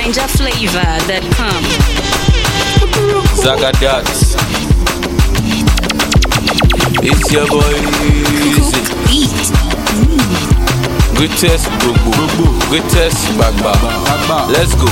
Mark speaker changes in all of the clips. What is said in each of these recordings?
Speaker 1: NinjaFlavor.com.
Speaker 2: Zagadat. It's your boy Easy.
Speaker 1: Eat.
Speaker 2: Greatest Gbogbo. Greatest Gbagba. Let's go.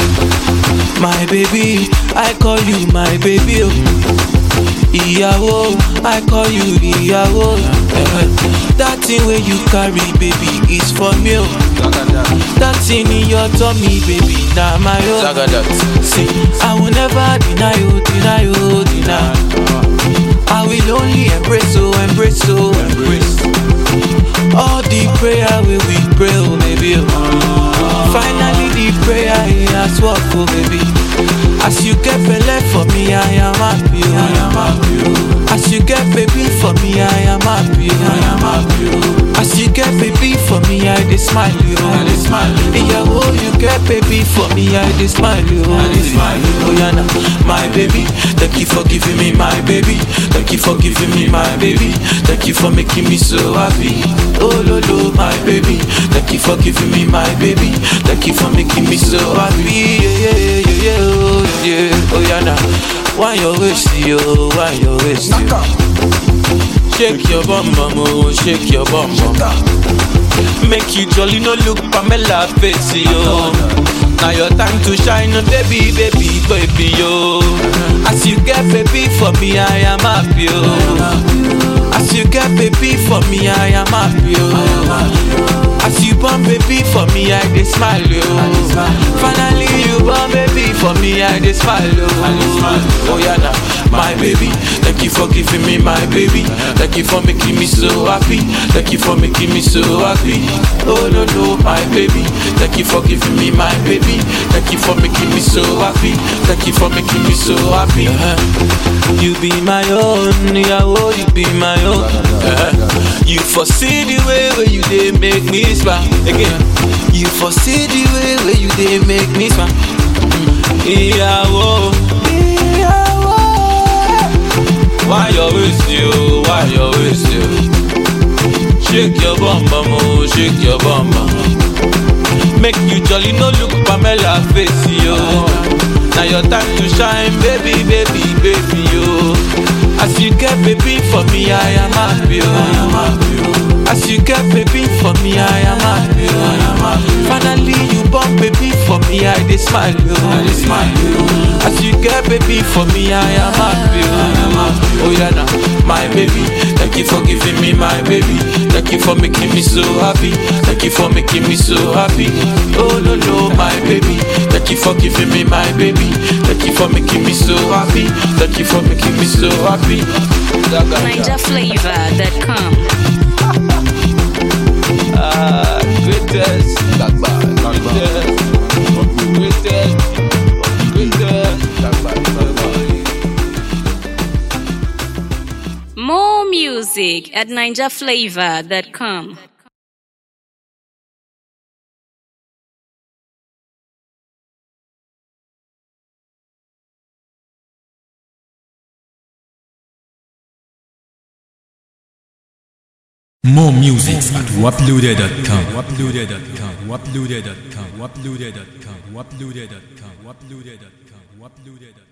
Speaker 3: My baby, I call you my baby. Oh. Ìyàwó, I call you ìyàwó. Eh, That thing wey you carry, baby, is for me. Oh. That thing in your tummy, baby, na my own.
Speaker 2: Zagadat.
Speaker 3: See, I will never deny you, deny you, deny. I will only embrace, oh, embrace, oh, embrace. All the prayer we we pray, oh, baby. Oh. Finally, the prayer he has work, oh, baby. As you get belay for me, I am happy, oh. I am happy. Oh. As you get baby for me, I am happy, oh. I am happy. Oh. As you get baby for me, I dey smile, oh. I dey smile. Yeah, oh, you get baby for me, I dey smile, oh. I dey smile. Oh, yeah, nah. my baby. Thank you for giving me my baby. Thank you for giving me my baby. Thank you for making me so happy. Oh, lo, lo, my baby. Thank you for giving me my baby. Thank you for making me so happy. Yeah, yeah, yeah, yeah, oh, yeah. Oh, yeah, nah. Why your waist, yo? Why your waist, yo? Shake your bum bum, oh, shake your bum bum. Make you jolly, no look Pamela face, yo. Now your time to shine, oh, baby, baby, baby, yo. As you get baby for me, I am happy, yo. As you get baby for me, I am happy, yo. As you born baby for me, I dey smile, yo. Finally you born baby for me, I dey smile, yo. Oh yeah, now my baby. Thank you for giving me my baby. Thank you for making me so happy. Thank you for making me so happy. Oh no no, my baby. Thank you for giving me my baby. Thank you for making me so happy. Thank you for making me so happy. Uh-huh. You be my own, yeah, oh, you be my own. Uh-huh. You foresee the way where you dey make me smile again. You foresee the way where you dey make me smile. Ìyàwó, ìyàwó. Why you waste you? Why you waste you? Shake your bum bum, oh, shake your bum bum. Make you jolly, no look Pamela face, yo. Now your time to shine, baby, baby, baby, yo. As you get baby for me, I am happy, yo. As you get baby for me, I am happy, yo. Finally you born baby for me, I dey smile, yo. As you get baby for me, I am happy, yo. Oh yeah, now my baby. Thank you for giving me my baby. Thank you for making me so happy. Thank you for making me so happy. Oh no no, my baby. Thank you for giving me my baby. Thank you for making me so happy. Thank you for making me so happy.
Speaker 1: NinjaFlavor.com.
Speaker 2: Ah, greatest. Greatest. Greatest. Greatest.
Speaker 1: More music at NinjaFlavor.com.
Speaker 4: More music at waploaded.com. Waploaded.com. Waploaded.com. Waploaded.com. Waploaded.com. Waploaded.com. Waploaded.com.